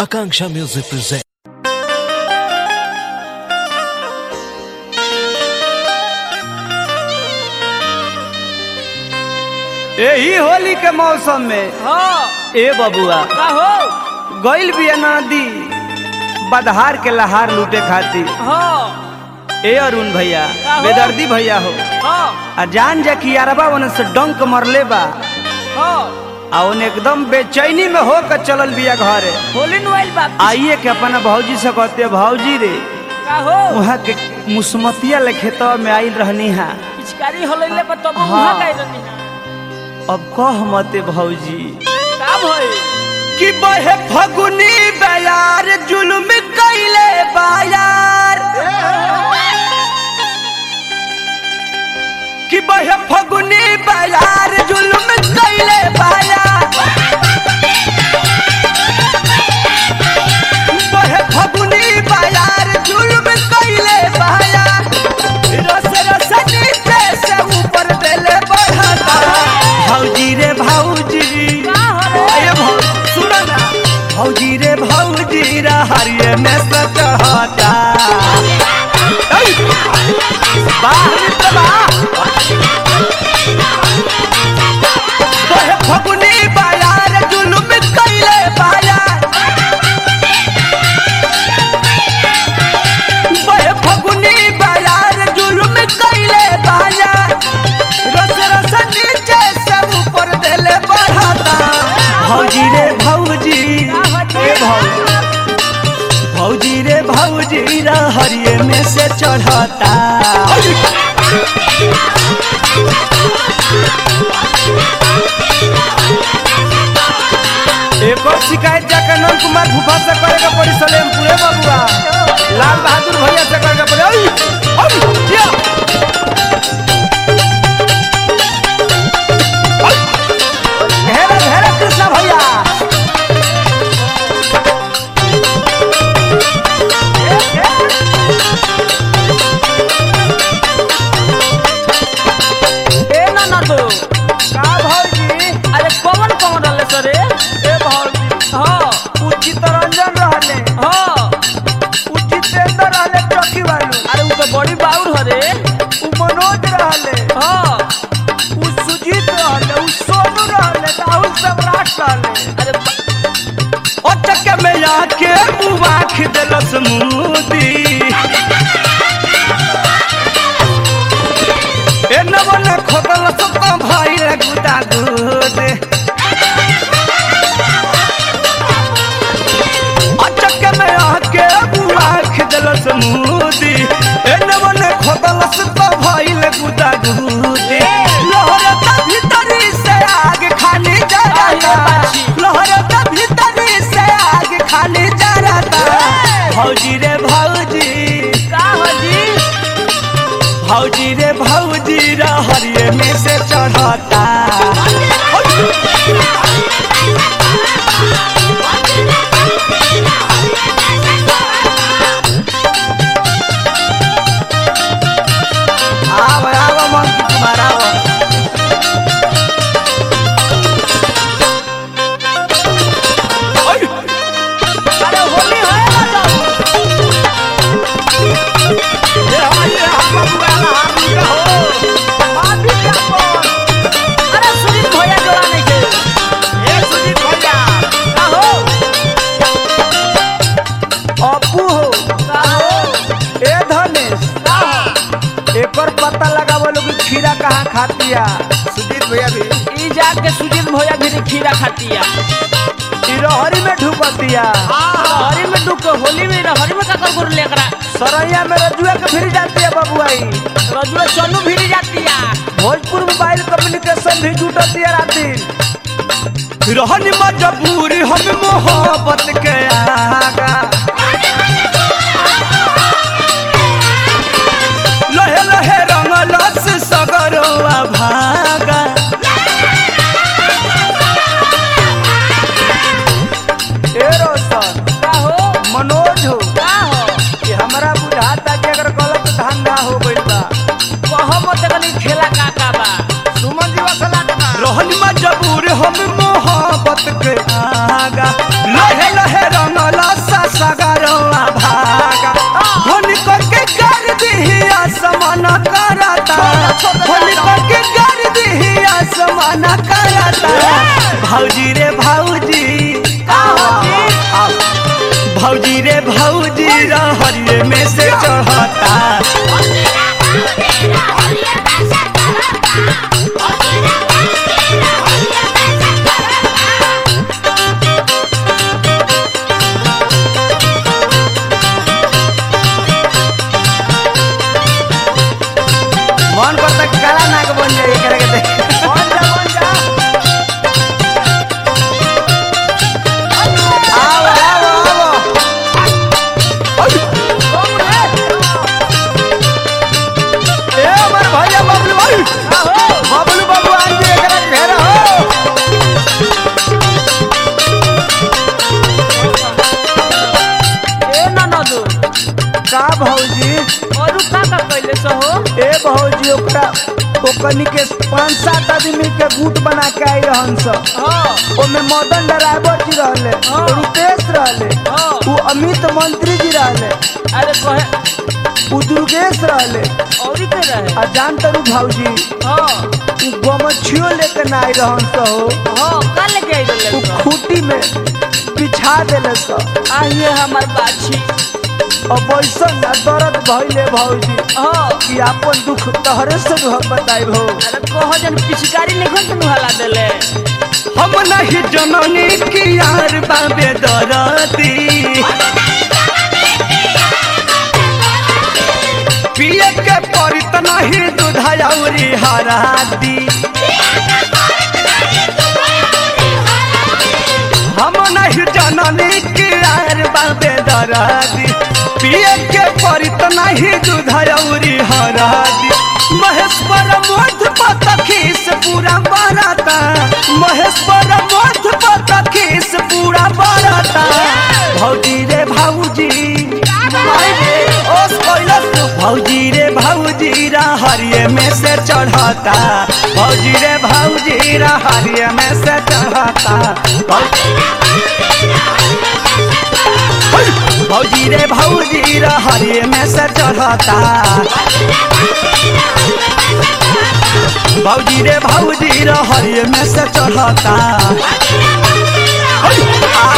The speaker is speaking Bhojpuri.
Akanksha Music presents. यही होली के मौसम में हाँ ए बबुआ का हो गइल बिया नदी बदहार के लहार लूटे खातिर हाँ ए अरुण भैया का हो? बेदर्दी भैया हो हाँ आ जान जा कि यारबा ओने से डंक मरले बा हाँ आ ओने एकदम बेचैनी में हो के चलल बिया घरे होली नुआइल बात आइए के अपना भौजी से कहते भौजी रे का हो वहाँ के मुसमतिया ले खेतवा में आइल रहनी हा पिचकारी होलैले पर तब हाँ। वहां गए रहनी है अब कह मते भौजी का भई कि बहे फगुनी बयार जुल्म कैले बायार कि बहे फगुनी बयार जुल्म कैले बायार बहे फगुनी बयार जुल्म कैले बायार रस रस नीचे से ऊपर देले बढ़ता भौजी रे भौजी का हो रे अरे भौ सुनो ना भौजी रे भौजी रा हरिये में सचहता वाह मित्र वाह तोहे फगुनी बाजार जुलुम कैले बाजार बहे फगुनी बाजार जुलुम कैले बाजार रस रस नीचे से ऊपर देले बढ़ता भौजी रे भौजी ए भौजी भौजी रे भौजी रा हरिये में से चढ़ता एक और शिकायत जाकर नंद कुमार भूपा से करेगा पड़ी सलेम पूरे बबुआ लाल बहादुर भैया से करेगा पड़ी ओई, ओई, जिया। ओई। घेरा घेरा कृष्णा भैया ए ना ना दो का भौजी अरे कौन कौन रहले सर ए भौजी हाँ उचित रंजन रहले हाँ उचितेंद्र रहले चौकी वालू अरे उ तो बड़ी बाउर हरे उ मनोज रहले हाँ उ सुजीत रहले उ सोनू रहले राहुल सम्राट रहले अरे बा- अटक में आके बुआख देलस मुदी ए नवन खोदल सब भाई रे गुदा दूध अटक में आके बुआख देलस मुदी ए नवन खोदल सब भाई रे गुदा दूध लहरता भीतरी से आग खाली जराता लहरता भीतरी से आग खाली जराता भौजी रे भौजी का हो जी भौजी रे भौजी रे हरिये में से चढ़ता आव आव मन कुमार आव ओय अरे होली है ना तो ये हमारे हम बबुआ ना हम के हो माफी क्या बोल अरे सुनील भैया जोड़ा नहीं के ये सुजीत भैया का हो अपू हो का हो ए धनेश का हो एकर पता लगावो लोग कि खीरा कहाँ खातिया सुजीत भैया भी ई जाके सुजीत भैया भी खीरा खातिया ई रहरी में ढुकतिया हरी में डूब के होली में हरी में का कर गुरु लेकरा सरैया में रजुआ के फिर जाती है बबुआई रजुआ चन्नू भी जातिया भोजपुर मोबाइल कम्युनिकेशन भी जुटती है राती रहनी मजबूरी हम मोहब्बत के आगा लहे लहे रंगलस सगरवा भागा ए रोशन का हो मनोज हो का हो कि हमरा बुझाता कि अगर गलत धंधा हो गइल बा कहो मत कनी खेला का का बा सुमन जी वसला रहन मजबूर हम मोहब्बत के आगा लहे लहे रंगल भौजी रे भौजी आओ, आओ। भौजी रे भौजी रहरिये में से चढ़ता मन करता काला नाग बन जाए एकरा के देख बन जा बन जा आओ आओ आओ ओय। ए हमर भैया बबलू भाई बबलू बाबू आज एकरा के घेरा हो ए ननदू का भौजी और का का कैले सो हो ए भौजी ओकरा ओकनी के पांच सात आदमी के गुट बना के आई रहन सब हाँ ओमे मदन ड्राइवर जी रहले हाँ। रुपेश रहले हाँ उ अमित मंत्री जी रहले अरे कहे उ दुर्गेश रहले और ही के रहे आ जान तरू भौजी हाँ उ गमछियो लेके ना आई रहन स हो हाँ का लेके आई उ रहले खूटी में बिछा देले स आइए हमार बाछी अब ऐसन ना दर्द भइले भौजी हाँ कि आपन दुख तहरे से हम बताई भौ अरे कहो जन पिचकारी नहीं खोल तनु हला देले हम नहीं जननी की यार बाबे दरदी पिए के परित नहीं दूधयौरी हरादी हम नहीं जननी की यार बाबे दरदी पिए के परित नहीं दूधयौरी हरादी महेश्वर मोध पतखीस पूरा बराता महेश्वर मोध पतखीस पूरा बराता भौजी रे भौजी ओस कैलस भौजी रे भौजी रा हरिये में से चढ़ता भौजी रे भौजी रा हरिये में से चढ़ता भौजी भौजी रे भौजी रा हरिये में से चढ़ता भौजी रे भौजी रा हरिये में से चढ़ता आ